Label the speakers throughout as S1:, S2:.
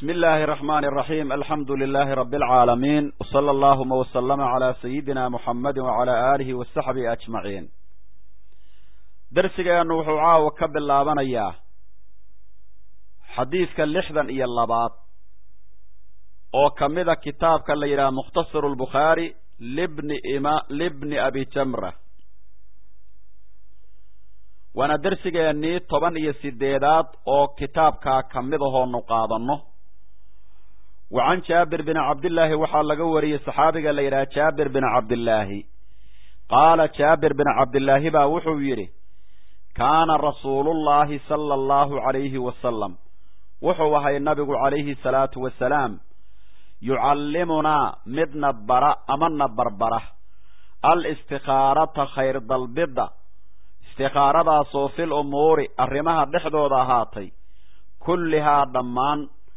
S1: bismi illaahi araxmaani araxiim alxamdu lilaahi rabbi alcaalamiin wsala allahuma wasalama calaa sayidina muxamadi wacala aalihi wasaxbihi ajmaciin darsigeennu wuxuu caawa ka bilaabanayaa xadiidka lixdan iyo labaad oo ka mida kitaabka la yidhaha mukhtasaru lbukhaari libni ima libni abi jamra waana dersigeennii toban iyo sideedaad oo kitaabkaa ka mid ahoonu qaadanno wa can jaabir bini cabdillaahi waxaa laga wariyey saxaabiga la yidhaha jaabir bini cabdillaahi qaala jaabir bini cabdillaahi baa wuxuu yidhi kaana rasuulullaahi sala allahu calayhi wasalam wuxuu ahay nabigu calayhi salaatu wasalaam yucallimunaa midna bara amana barbara al-istikhaarata khayr dalbidda istikhaaradaasoo fil umuuri arrimaha dhexdooda ahaatay kullihaa dhammaan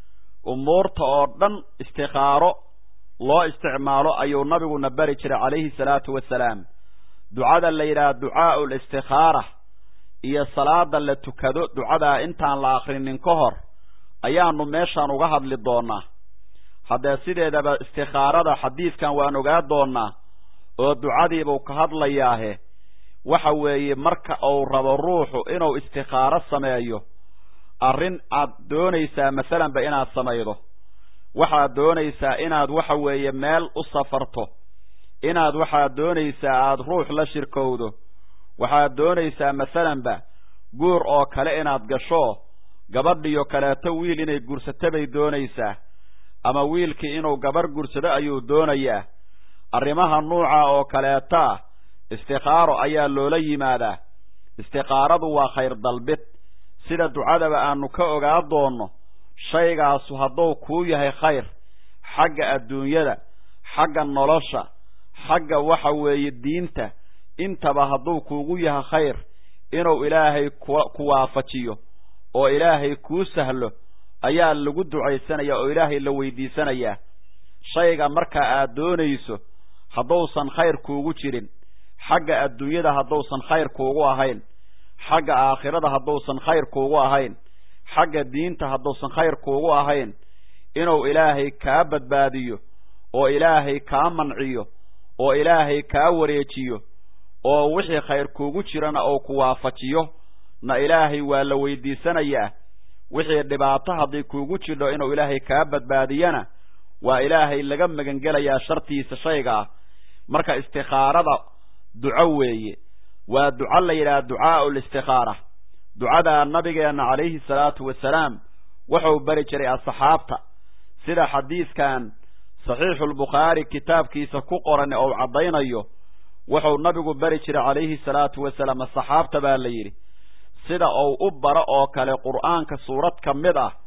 S1: umuurta oo dhan istikhaaro loo isticmaalo ayuu nabiguna bari jiray calayhi salaatu wasalaam ducada la yidhaha ducaa'u listikhaara iyo salaada la tukado ducadaa intaan la akrinin ka hor ayaanu meeshaan uga hadli doonaa haddee sideedaba istikhaarada xadiidkan waan ogaa doonaa oo ducadiibuu ka hadlayaahe waxa weeye marka uu rabo ruuxu inuu istikhaaro sameeyo arrin aad doonaysaa masalanba inaad samaydo waxaad doonaysaa inaad waxa weeye meel u safarto inaad waxaad doonaysaa aada ruux la shirkowdo waxaad doonaysaa masalanba guur oo kale inaad gasho gabadhiyo kaleeto wiil inay guursato bay doonaysaa ama wiilkii inuu gabarh guursado ayuu doonayaa arrimaha nuuca oo kaleetaa istikhaaro ayaa loola yimaadaa istikhaaradu waa khayr dalbid sida ducadaba aanu ka ogaa doonno shaygaasu hadduu kuu yahay khayr xagga adduunyada xagga nolosha xagga waxa weeye diinta intaba hadduu kuugu yahay khayr inuu ilaahay ku waafajiyo oo ilaahay kuu sahlo ayaa lagu ducaysanaya oo ilaahay la weydiisanayaa shayga markaa aad doonayso hadduusan khayr kuugu jirin xagga adduunyada hadduusan khayr kuugu ahayn xagga aakhirada hadduusan khayr kuugu ahayn xagga diinta hadduusan khayr kuugu ahayn inuu ilaahay kaa badbaadiyo oo ilaahay kaa manciyo oo ilaahay kaa wareejiyo oo wixii khayr kuugu jirana oo ku waafajiyo na ilaahay waa la weydiisanayaa wixii dhibaato hadday kuugu jidho inuu ilaahay kaa badbaadiyana waa ilaahay laga magangelayaa shartiisa shaygaa marka istikhaarada duco weeye waa duco la yidhaha ducaa'u listikhaara ducadaa nabigeenna calayhi salaatu wasalaam wuxuu bari jiray asxaabta sida xadiidkan saxiixulbukhaari kitaabkiisa ku qoran oo caddaynayo wuxuu nabigu bari jiray calayhi salaatu wasalaam asxaabta baa la yidhi sida uu u baro oo kale qur'aanka suurad ka mid ah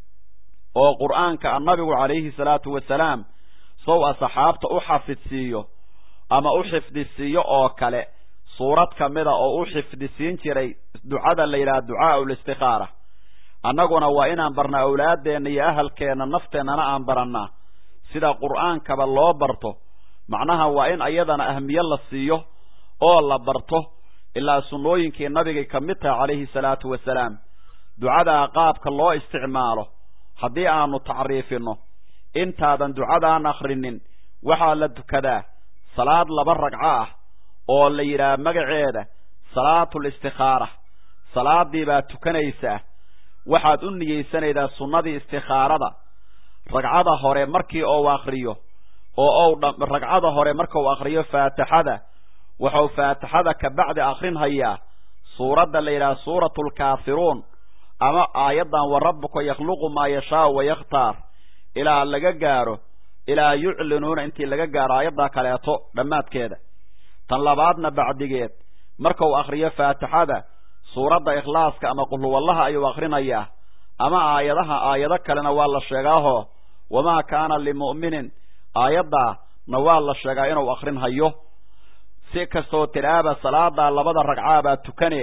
S1: oo qur'aanka nabigu calayhi salaatu wasalaam sow asxaabta u xafidsiiyo ama u xifdisiiyo oo kale suurad ka mida oo u xifdisiin jiray ducada la yidhaha ducaa'u listikhaara annaguna waa inaan barna awlaaddeenna iyo ahalkeenna nafteennana aan barannaa sida qur'aankaba loo barto macnaha waa in ayadana ahmiye la siiyo oo la barto ilaa sunnooyinkii nabigay ka mid tahay calayhi salaatu wasalaam ducadaa qaabka loo isticmaalo haddii aanu tacriifinno intaadan ducadaan akhrinin waxaa la tukadaa salaad laba ragco ah oo la yidhaha magaceeda salaatul istikhaara salaadii baad tukanaysaa waxaad u niyeysanaydaa sunnadii istikhaarada ragcada hore markii ou akriyo oo ou ragcada hore markau akriyo faatixada wuxuu faatixada ka bacdi akrinhayaa suuradda la yidhaha suuratu lkaafiruun ama aayaddan wa rabbuka yakhluqu maa yashaau wa yakhtaar ilaa laga gaaro ilaa yuclinuuna intii laga gaaro aayaddaa kaleeto dhammaadkeeda tan labaadna bacdigeed markau akhriyo faatixada suuradda ikhlaaska ama qulhuwallaha ayuu akhrinayaa ama aayadaha aayado kalena waa la sheegaaho wamaa kaana limu'minin aayaddaana waa la sheegaa inuu akhrinhayo si kastoo tidhaaba salaadaa labada ragcaabaa tukane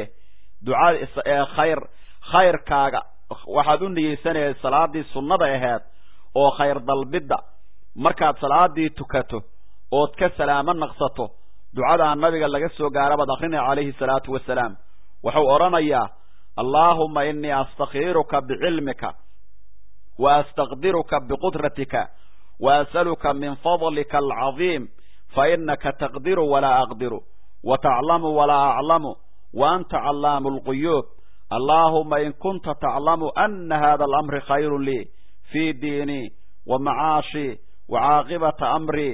S1: duca khayr khayrkaaga waxaad u niyeysanaya salaadii sunnada aheed oo khayr dalbidda markaad salaadii tukato ood ka salaamo naqsato ducadaa nabiga laga soo gaara baad akrinaya calayhi salaatu wasalaam wuxuu odhanayaa allaahumma innii astakhiiruka bicilmika wa astaqdiruka biqudratika wa as'aluka min fadlika alcadiim fainaka taqdiru walaa aqdiru wa taclamu walaa aclamu wa anta callaamu alquyuub allaahuma in kunta taclamu ana hada alamri khayru lii fii diinii wa macaashii wa caaqibata amrii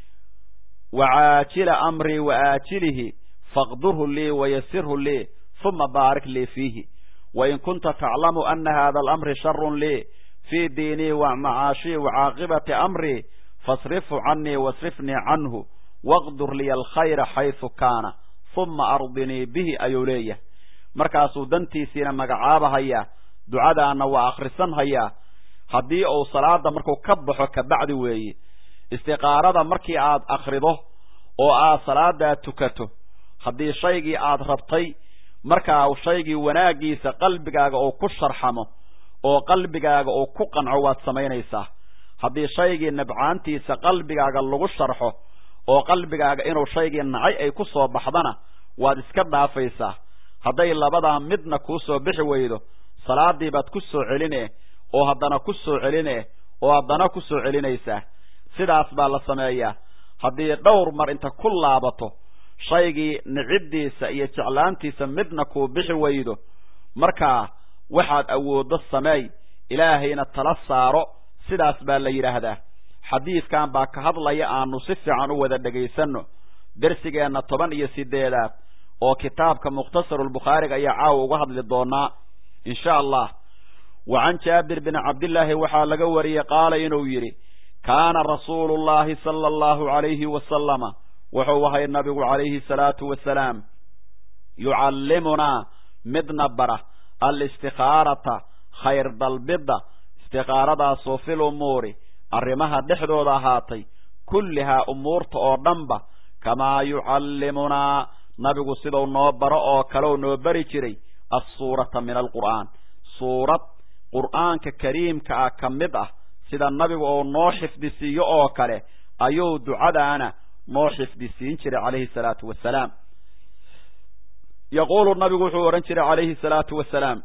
S1: wa caajila amrii wa aajilihi faqdurhu lii wayasirhu lii uma baarik lii fiihi wain kunta taclamu ana hada alamri sharun lii fii diinii wa macaashii wa caaqibati amrii fasrifhu canii wasrifnii canhu waqdur liya alkhayra xaysu kaana uma ardinii bihi ayuu leeyahay markaasuu dantiisiina magacaabahayaa ducadaana waa akhrisan hayaa haddii uu salaada markuu ka baxo kabacdi weeye istiqaarada markii aad akhrido oo aad salaadaa tukato haddii shaygii aad rabtay markaa shaygii wanaaggiisa qalbigaaga uu ku sharxamo oo qalbigaaga uu ku qanco waad samaynaysaa haddii shaygii nabcaantiisa qalbigaaga lagu sharxo oo qalbigaaga inuu shaygii nacay ay ku soo baxdana waad iska dhaafaysaa hadday labadaa midna kuu soo bixi weydo salaadii baad ku soo celine oo haddana ku soo celine oo haddana ku soo celinaysaa sidaas baa la sameeyaa haddii dhowr mar inta ku laabato shaygii niciddiisa iyo jeclaantiisa midna kuu bixi weydo markaa waxaad awooddo sameey ilaahayna tala saaro sidaas baa la yidhaahdaa xadiidkan baa ka hadlaya aanu si fiican u wada dhegaysanno dersigeenna toban iyo sideedaad oo kitaabka mukhtasarulbukhaariga ayaa caawa uga hadli doonaa insha allah wa can jaabir bin cabdillaahi waxaa laga wariyey qaala inuu yidhi kaana rasuulu llahi sala allahu calayhi wasalama wuxuu ahay nabigu calayhi salaatu wasalaam yucallimunaa midna bara alistikhaarata khayr dalbidda istikhaaradaasoo fil umuuri arrimaha dhexdooda ahaatay kullihaa umuurta oo dhanba kamaa yucallimunaa nabigu sidau noo baro oo kaleu noo bari jiray assuurata min alqur'aan suurad qur'aanka kariimka ah ka mid ah sida nabigu uu noo xifdisiiyo oo kale ayuu ducadaana noo xifdisiin jiray calayhi salaatu wasalaam yaquulu nabigu wuxuu odhan jiray calayhi salaatu wasalaam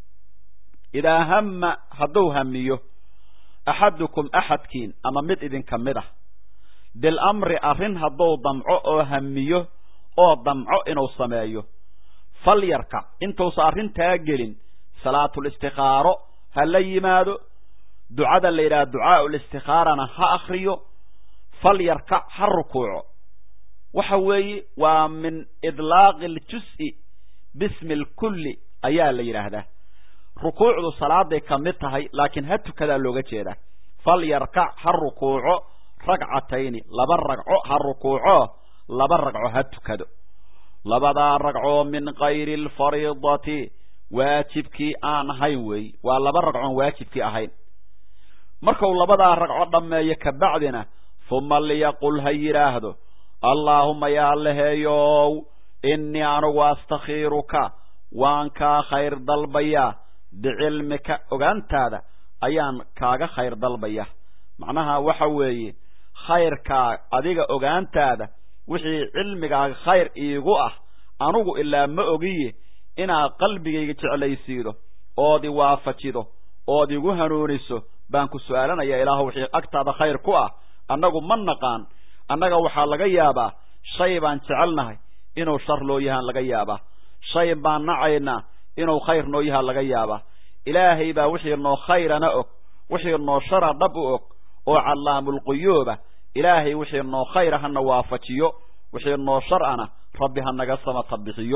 S1: idaa hamma hadduu hamiyo axadukum axadkiin ama mid idinka mid ah bilamri arrin hadduu damco oo hamiyo oo damco inuu sameeyo falyarkac intuusa arrintaa gelin salaatulistikhaaro ha la yimaado ducada la yidhaha ducaau listikhaarana ha akriyo falyarkac ha rukuuco waxa weeye waa min idlaaqi aljus'i bismi alkulli ayaa la yidhaahdaa rukuucdu salaaday ka mid tahay laakiin ha tukadaa looga jeedaa falyarkac ha rukuuco ragcatayni laba ragco ha rukuuco laba ragco ha tukado labadaa ragcoo min kayri alfariidati waajibkii aan ahayn weey waa laba ragcoon waajibkii ahayn markuu labadaa ragco dhammeeyo kabacdina huma liyaqul ha yidhaahdo allaahuma yaa laheeyow innii anugu astakhiiruka waan kaa khayr dalbayaa bicilmika ogaantaada ayaan kaaga khayr dalbaya macnaha waxa weeye khayrkaa adiga ogaantaada wixii cilmigaaga khayr iigu ah anugu ilaa ma ogiye inaad qalbigayga jeclaysiido ood i waafajido ood igu hanuuniso baan ku su-aalanaya ilaahu wixii agtaada khayr ku ah annagu ma naqaan annaga waxaa laga yaabaa shay baan jecelnahay inuu shar loo yahaan laga yaabaa shay baan nacaynaa inuu khayr noo yahaa laga yaabaa ilaahay baa wixii noo khayrana og wixii noo shara dhab u og oo callaamulquyuuba ilaahay wixii noo khayra hana waafajiyo wixii noo shar'ana rabbi ha naga samata bixiyo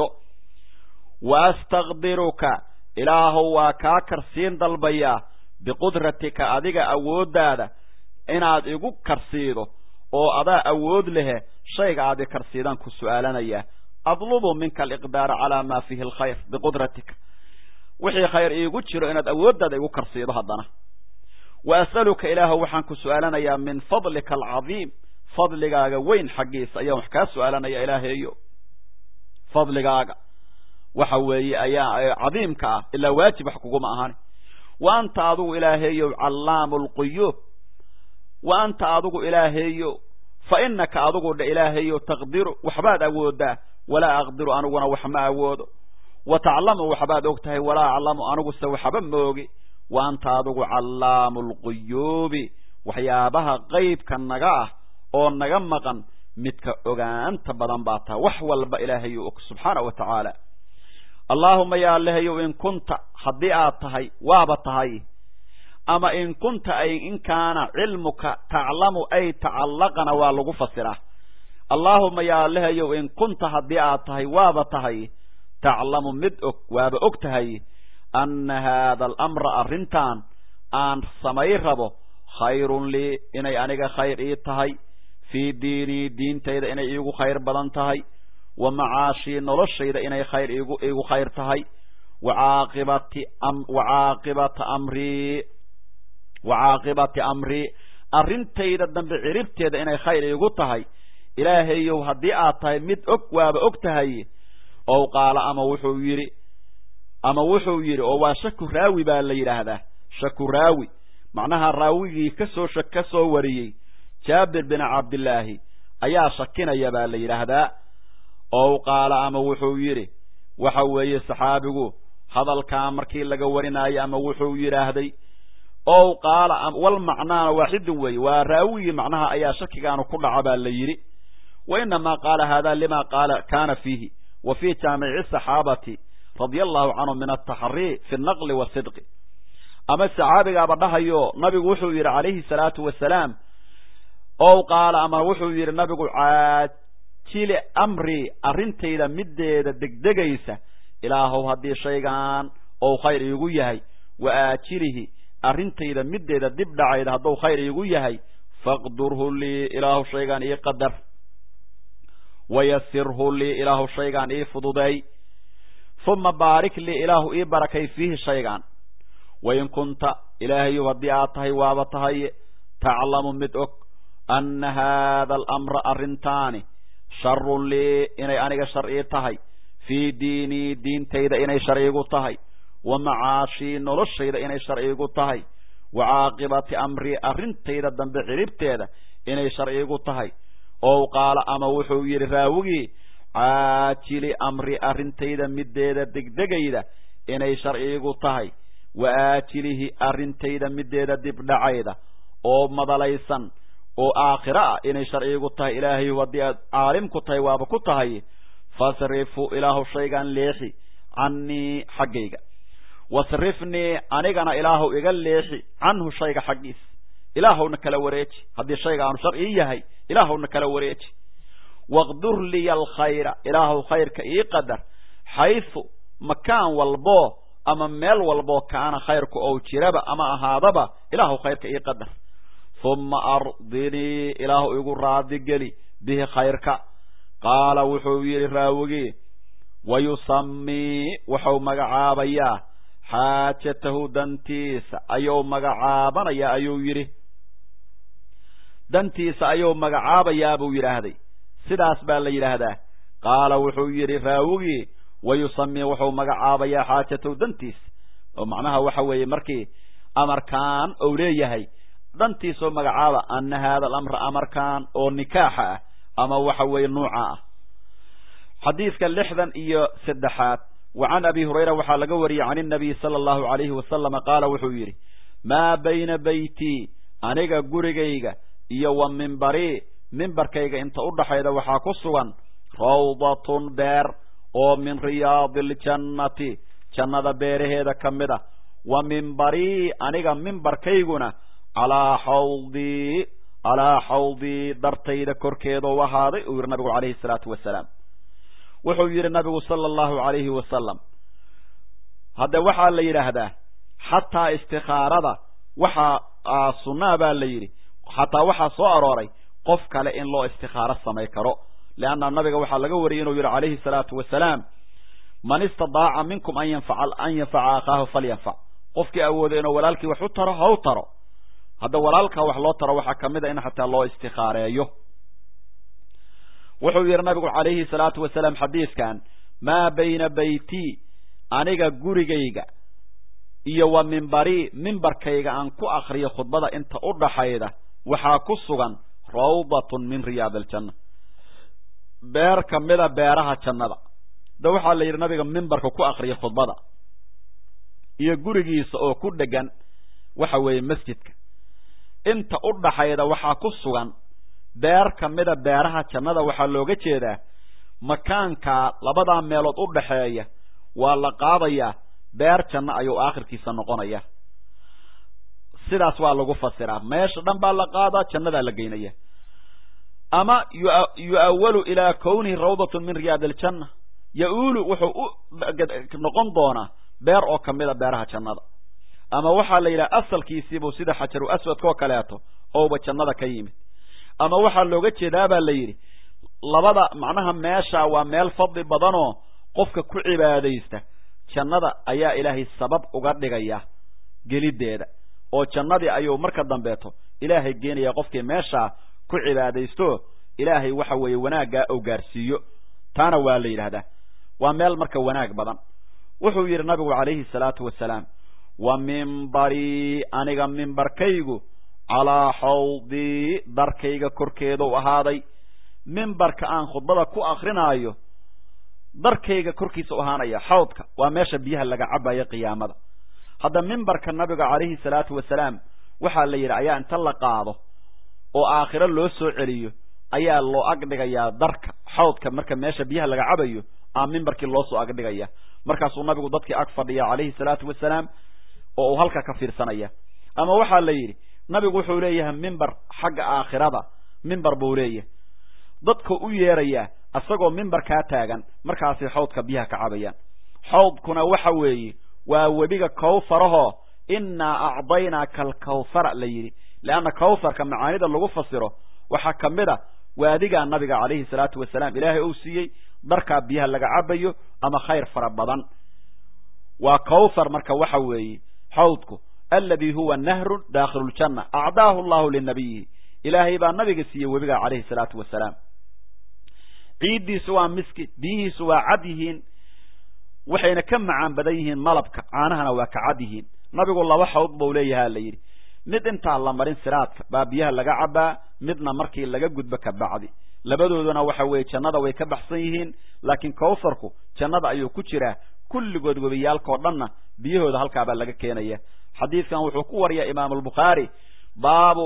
S1: wa astakdiruka ilaahow waa kaa karsiin dalbayaa biqudratika adiga awooddaada inaad igu karsiido oo adaa awood lehe shayga aad i karsiidaan ku su-aalanayaa adlubu minka aliqdaara calaa maa fiihi alkhayr biqudratika wixii khayr iigu jiro inaad awooddaada igu karsiido haddana wa as'aluka ilaahow waxaan ku su-aalanayaa min fadlika alcadiim fadligaaga weyn xaggiisa ayaan wax kaa su-aalanaya ilaahaeyo fadligaaga waxa weeye ayaa cadiimka ah ilaa waajib wax kuguma ahani wa anta adigu ilaahaeyow callaamu alquyuub wa anta adigu ilaahaeyo fa inaka adigu dha ilaahaeyo taqdiru waxbaad awoodaa walaa aqdiru aniguna wax ma awoodo wa taclamu waxbaad og tahay walaa aclamu aniguse waxba ma ogi wa anta adigu callaamu lquyuubi waxyaabaha qeybka naga ah oo naga maqan midka ogaanta badan baa tahay wax walba ilaahayu og subxaana wa tacaala allaahuma yaa lehayow in kunta haddii aad tahay waaba tahay ama in kunta ay in kaana cilmuka taclamu ay tacallaqana waa lagu fasiraa allaahuma yaa lehayow in kunta haddii aad tahay waaba tahay taclamu mid og waaba og tahay anna haada alamra arrintan aan samay rabo khayrun lii inay aniga khayr ii tahay fii diinii diintayda inay iigu khayr badan tahay wa macaashii noloshayda inay khayr igu iigu khayr tahay wa caaqibati wa caaqibata amrii wa caaqibati amrii arrintayda dambe ciribteeda inay khayr iigu tahay ilaahayow haddii aad tahay mid og waaba og tahay ow qaala ama wuxuu yidhi ama wuxuu yidhi oo waa shaku raawi baa la yidhaahdaa shaku raawi macnaha raawigii kasoo shak ka soo wariyey jaabir bin cabdillaahi ayaa shakinaya baa la yidhaahdaa ow qaala ama wuxuu yidhi waxa weeye saxaabigu hadalkaa markii laga warinaayo ama wuxuu yidhaahday ow qaala wal macnaana waaxidun weeye waa raawigii macnaha ayaa shakigaanu ku dhaca baa la yidhi wa inamaa qaala hada lima qaala kana fiihi wa fii jaamici saxaabati radia allahu canhum min altaxrii fi naqli wasidqi ama saxaabigaaba dhahayo nabigu wuxuu yidhi calayhi salaatu wasalaam ow qaala ama wuxuu yidhi nabigu caajili amri arrintayda mideeda degdegaysa ilaahow haddii shaygan ou khayr iigu yahay wa aajilihi arrintayda mideeda dib dhacayda hadduu khayr iigu yahay faqdurhu lii ilaahu shaygaan ii qadar wayasirhu lii ilaahu shaygaan ii fududeey uma baarik lii ilaahu ii barakay fiihi shaygaan wain kunta ilaahayow haddii aad tahay waaba tahay taclamu mid og anna haada alamra arrintaani sharun lii inay aniga shar ii tahay fii diinii diintayda inay shar iigu tahay wa macaashii noloshayda inay shar iigu tahay wa caaqibati amrii arrintayda dambe ciribteeda inay shar iigu tahay ow qaala ama wuxuu yidhi raawigii caajili amri arrintayda mideeda degdegayda inay shar iigu tahay wa aajilihi arrintayda mideeda dibdhacayda oo madalaysan oo aakhiro ah inay shar iigu tahay ilaahayu haddii aad caalim ku tahay waaba ku tahay fasrifu ilaahu shaygaan leexi cannii xaggayga wasrifnii anigana ilaahu iga leexi canhu shayga xaggiis ilaahowna kala wareeji haddii shayga aanu shar ii yahay ilaahowna kala wareeji waqdur liya alkhayra ilaahu khayrka ii qadar xaysu makaan walboo ama meel walboo kaana khayrku ou jiraba ama ahaadaba ilaahu khayrka ii qadar huma ardinii ilaahu igu raadigeli bihi khayrka qaala wuxuu yidhi raawigii wayusamii wuxuu magacaabayaa xaajatahu dantiisa ayuu magacaabanayaa ayuu yidhi dantiisa ayuu magacaabayaa buu yidhaahday sidaas baa la yidhaahdaa qaala wuxuu yidhi raawigii wayusamii wuxuu magacaabayaa xaajatahu dantiisa oo macnaha waxa weeye markii amarkaan ou leeyahay dantiisoo magacaaba ana haada alamra amarkan oo nikaaxa ah ama waxa weeye nuuca ah xadiidka lixdan iyo saddexaad wa can abi hurayra waxaa laga wariyey can inabiy sala allahu alayhi wasalama qaala wuxuu yidhi maa bayna beytii aniga gurigayga iyo wa mimbarii mimbarkayga inta u dhaxayda waxaa ku sugan rawdatun beer oo min riyaadi aljannati jannada beeraheeda ka mid a wa mimbarii aniga mimbarkayguna calaa xawdii calaa xawdii dartayda korkeeda u ahaaday uu yidhi nabigu calayhi salaatu wasalaam wuxuu yidhi nabigu sala allahu alayhi wasalam hadde waxaa la yidhaahdaa xataa istikaarada waxaa sunnaa baa la yidhi xataa waxaa soo arooray qof kale in loo istikaaro samay karo leanna nabiga waxaa laga wariyey inuu yidhi calayhi salaatu wasalaam man istadaaca minkum an yanfaca an yanfaca akhaahu falyanfac qofkii awooday inuu walaalkii wax u taro ha u taro hadda walaalkaa wax loo taro waxaa kamid a in xataa loo istikaareeyo wuxuu yidhi nabigu calayhi salaatu wasalaam xadiidkan maa bayna beytii aniga gurigayga iyo wa mimbarii mimbarkayga aan ku akriyo khudbada inta u dhaxayda waxaa ku sugan rawdatun min riyaad aljanna beer kamida beeraha jannada da waxaa la yidhi nabiga mimbarka ku akriya khudbada iyo gurigiisa oo ku dhegan waxa weeye masjidka inta u dhaxayda waxaa ku sugan beer ka mida beeraha jannada waxaa looga jeedaa makaankaa labadaa meelood u dhaxeeya waa la qaadayaa beer janno ayuu aakhirkiisa noqonaya sidaas waa lagu fasiraa meesha dhan baa la qaadaa jannadaa la geynaya ama yu'awalu ilaa kownihi rawdatun min riyaad aljanna ya-uulu wuxuu u noqon doonaa beer oo kamida beeraha jannada ama waxaa la yidhaha asalkiisiibuu sida xajaru aswadka oo kaleeto ouba jannada ka yimid ama waxaa looga jeedaabaa la yidhi labada macnaha meesha waa meel fadli badanoo qofka ku cibaadaysta jannada ayaa ilaahay sabab uga dhigaya geliddeeda oo jannadii ayuu marka dambeeto ilaahay geenaya qofkii meeshaa ku cibaadaysto ilaahay waxa weeye wanaaggaa ou gaarsiiyo taana waa la yidhaahdaa waa meel marka wanaag badan wuxuu yidhi nabigu calayhi salaatu wasalaam wa mimbarii aniga mimbarkaygu calaa xawdii darkayga korkeeduu ahaaday mimbarka aan khudbada ku akrinaayo darkayga korkiisa u ahaanaya xawdka waa meesha biyaha laga cabayo qiyaamada hadda mimbarka nabiga calayhi salaatu wasalaam waxaa la yidhi ayaa inta la qaado oo aakhiro loo soo celiyo ayaa loo agdhigayaa darka xawdka marka meesha biyaha laga cabayo aa mimbarkii loo soo agdhigaya markaasuu nabigu dadkii ag fadhiya calayhi salaatu wasalaam oo uu halka ka fiirsanaya ama waxaa la yidhi nabigu wuxuu leeyahay mimbar xagga aakhirada mimbar buu leeyahay dadka u yeerayaa isagoo mimbarkaa taagan markaasay xawdka biyaha ka cabayaan xawdkuna waxa weeye waa webiga kawfarahoo innaa acdaynaaka alkawhara la yidhi leanna kawharka macaanida lagu fasiro waxaa ka mid a waadigaa nabiga calayhi salaatu wasalaam ilaahay uu siiyey darkaa biyaha laga cabayo ama khayr fara badan waa kawthar marka waxa weeye xawdku aladi huwa nahrun daakhilu ljanna acdaahu allahu linabiyihi ilaahay baa nabiga siiyey webiga calayhi salaatu wasalaam ciiddiisu waa miski biyihiisu waa cad yihiin waxayna ka macaan badan yihiin malabka caanahana waa ka cad yihiin nabigu laba xawd buu leeyahaa la yidhi mid intaan la marin siraadka baa biyaha laga cabaa midna markii laga gudbo ka bacdi labadooduna waxa weeye jannada way ka baxsan yihiin laakiin kawtharku jannada ayuu ku jiraa kulligood webiyaalkao dhanna biyahooda halkaabaa laga keenaya xadiidkan wuxuu ku wariyaa imaamu albukhaari baabu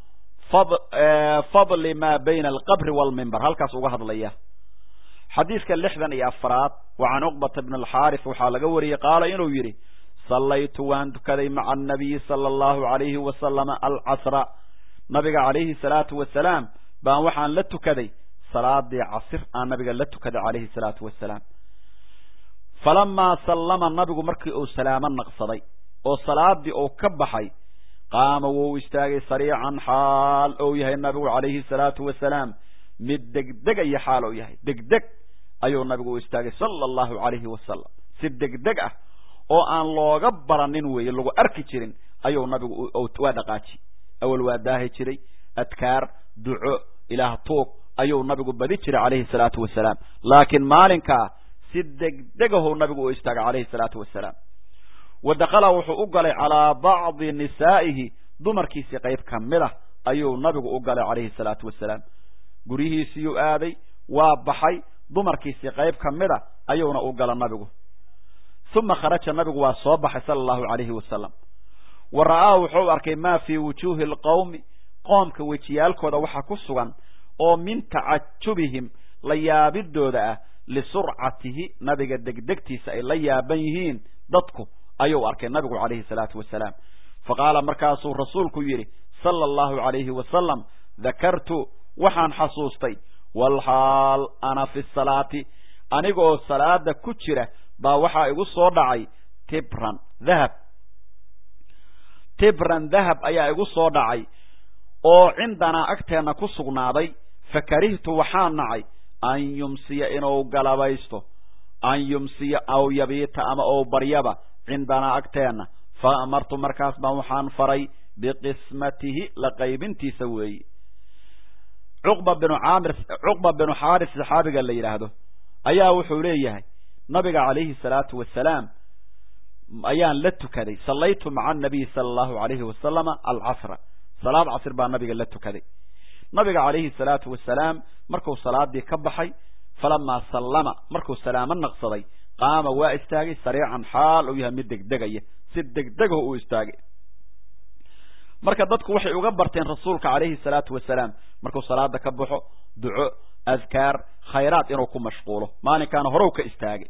S1: fadli maa bayna alqabri waalmimbar halkaas uga hadlaya xadiidka lixdan iyo afaraad wa can cuqbata bni alxaaris waxaa laga wariyey qaala inuu yidhi sallaytu waan tukaday maca annabiyi sala allahu alayhi wasalama alcasra nabiga calayhi salaatu wasalaam baan waxaan la tukaday salaadii casir aan nabiga la tukaday calayhi salaatu wasalaam falamaa sallama nabigu markii uu salaamo naqsaday oo salaadii uu ka baxay qaama wuu istaagay sariican xaal ou yahay nabigu calayhi salaatu wasalaam mid degdegaya xaal ou yahay degdeg ayuu nabigu u istaagay sala allahu calayhi wasalam si degdeg ah oo aan looga baranin weeye lagu arki jirin ayuu nabigu waa dhaqaaji awal waa daahi jiray adkaar duco ilaah tuug ayuu nabigu badi jiray calayhi salaatu wasalaam laakiin maalinkaa si degdegahu nabigu u istaagay calayhi salaatu wasalaam wa dakala wuxuu u galay calaa bacdi nisaa'ihi dumarkiisii qayb ka mid ah ayuu nabigu u galay calayhi salaatu wasalaam guryihiisiyuu aaday waa baxay dumarkiisii qayb ka mid a ayuuna u gala nabigu uma kharaja nabigu waa soo baxay sala allahu calayhi wasalam wa ra'aa wuxuu arkay maa fii wujuuhi alqowmi qoomka wejiyaalkooda waxaa ku sugan oo min tacajubihim la yaabidooda ah lisurcatihi nabiga degdegtiisa ay la yaaban yihiin dadku ayuu arkay nabigu calayhi salaatu wasalaam fa qaala markaasuu rasuulku yidhi sala allahu calayhi wasalam dakartu waxaan xasuustay walxaal ana fi salaati anigoo salaada ku jira baa waxaa igu soo dhacay tibran dahab tibran dahab ayaa igu soo dhacay oo cindanaa agteenna ku sugnaaday fa karihtu waxaan nacay an yumsiya inuu galabaysto an yumsiya aw yabiita ama ou baryaba cindanaa agteenna fa amartu markaas baan waxaan faray biqismatihi la qaybintiisa weeyi cuqba binu caamir cuqba binu xaaris saxaabiga la yidhaahdo ayaa wuxuu leeyahay nabiga calayhi salaatu wasalaam ayaan la tukaday sallaytu maca anabiyi sala allahu alayhi wasalama alcasra salaad casr baa nabiga la tukaday nabiga calayhi salaatu wasalaam markuu salaadii ka baxay falamaa sallama markuu salaamo naqsaday qaama waa istaagay sariican xaal uu yahay mid degdegaya si degdegaho uu istaagay marka dadku waxay uga barteen rasuulka calayhi salaatu wasalaam markuu salaada ka baxo duco adkaar khayraad inuu ku mashquulo maalinkaana horow ka istaagay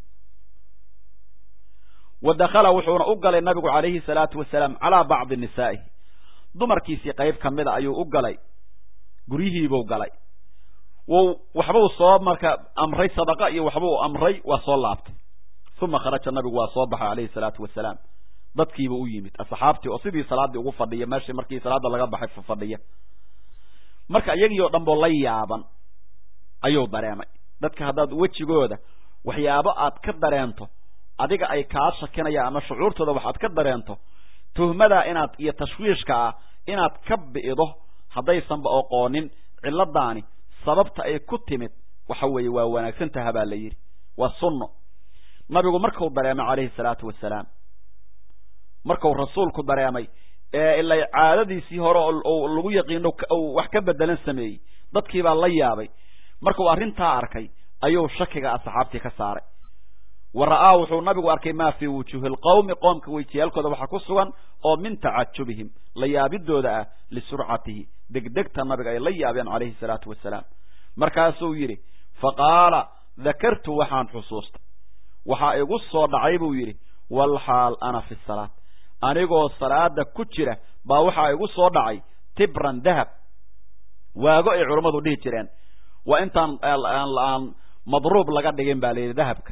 S1: wa dakhala wuxuuna u galay nabigu calayhi salaatu wasalaam calaa bacdi nisaa'ihi dumarkiisii qayb ka mida ayuu u galay guryihiibuu galay wuu waxbuu soo marka amray sadaqa iyo waxbuu amray waa soo laabtay uma kharaja nabigu waa soo baxay calayhi salaatu wasalaam dadkiiba u yimid asxaabtii oo sidii salaaddii ugu fadhiya meeshii markii salaada laga baxay fadhiya marka iyagii oo dhan boo la yaaban ayuu dareemay dadka haddaad wejigooda waxyaabo aad ka dareento adiga ay kaa shakinayaan ama shucuurtooda waxaad ka dareento tuhmadaa inaad iyo tashwiishka ah inaad ka bi'do haddaysanba oqoonin cilladaani sababta ay ku timid waxa weeye waa wanaagsan taha baa la yidhi waa sunno nabigu markuu dareemay calayhi salaatu wasalaam markuu rasuulku dareemay ee ilay caadadiisii hore oo lagu yaqiino wax ka bedelan sameeyey dadkii baa la yaabay markuu arrintaa arkay ayuu shakiga asxaabtii ka saaray wa ra'aa wuxuu nabigu arkay maa fii wujuuhi lqawmi qoomka wejiyaalkooda waxaa ku sugan oo min tacajubihim la yaabidooda ah lisurcatihi degdegta nabiga ay la yaabeen calayhi salaatu wasalaam markaasuu yidhi faqaala dakartu waxaan xusuustay waxaa igu soo dhacay buu yidhi walxaal ana fi salaat anigoo salaada ku jira baa waxaa igu soo dhacay tibran dahab waago ay culammadu dhihi jireen waa intaan aan madruub laga dhigin baa layidhi dahabka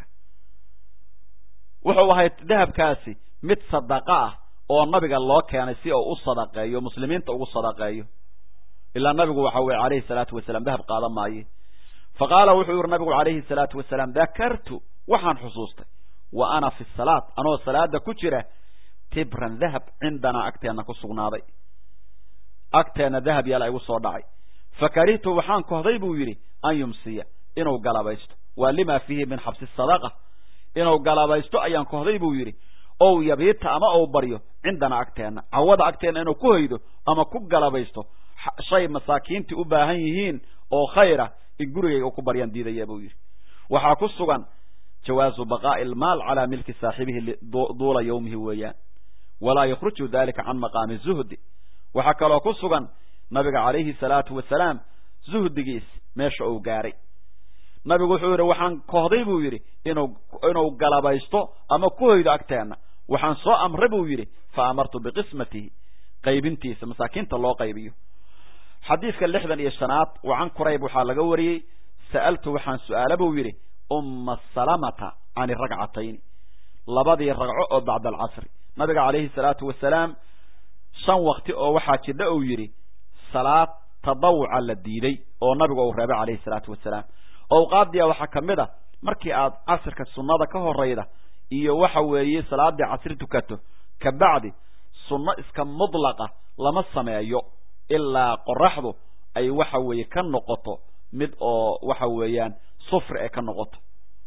S1: wuxuu ahay dahabkaasi mid sadaqa ah oo nabiga loo keenay si uu u sadaqeeyo muslimiinta ugu sadaqeeyo ilaa nabigu waxa weye calayhi salaatu wasalaam dahab qaadan maaye fa qaala wuxuu yihi nabigu calayhi salaatu wasalaam dakartu waxaan xusuustay wa ana fi salaat anoo salaada ku jira tibran dahab cindanaa agteenna ku sugnaaday agteenna dahab yaala igu soo dhacay fa karihtu waxaan kohday buu yidhi an yumsiya inuu galabaysto waa lima fiihi min xabsi sadaqa inuu galabaysto ayaan kohday buu yidhi ow yabiita ama ou baryo cindana agteenna cawada agteenna inuu ku haydo ama ku galabaysto shay masaakiintii u baahan yihiin oo khayra in gurigayga ku baryaan diidaya buu yidhi waxaa ku sugan jawaazu baqaa'i almaal calaa milki saaxibihi duula yawmihi weeyaan walaa yakhruju dalika can maqaami zuhdi waxaa kaloo ku sugan nabiga calayhi salaatu wasalaam zuhdigiis meesha uu gaaray nabigu wuxuu yidhi waxaan kohday buu yidhi inuu inuu galabaysto ama ku hoydo agteenna waxaan soo amray buu yidhi fa amartu biqismatihi qaybintiisa masaakiinta loo qaybiyo xadiidka lixdan iyo shanaad wa can kurayb waxaa laga wariyey sa'altu waxaan su-aala buu yidhi umma salamata can iragcatayni labadii ragco oo bacda alcasri nabiga calayhi salaatu wasalaam shan wakti oo waxaa jidha uu yidhi salaad tadawuca la diiday oo nabigu uu reebay calayhi salaatu wasalaam owqaadiya waxaa ka mid a markii aad casirka sunnada ka horayda iyo waxa weeye salaadii casri tukato kabacdi sunno iska mudlaqa lama sameeyo ilaa qoraxdu ay waxa weeye ka noqoto mid oo waxa weeyaan sufri ay ka noqoto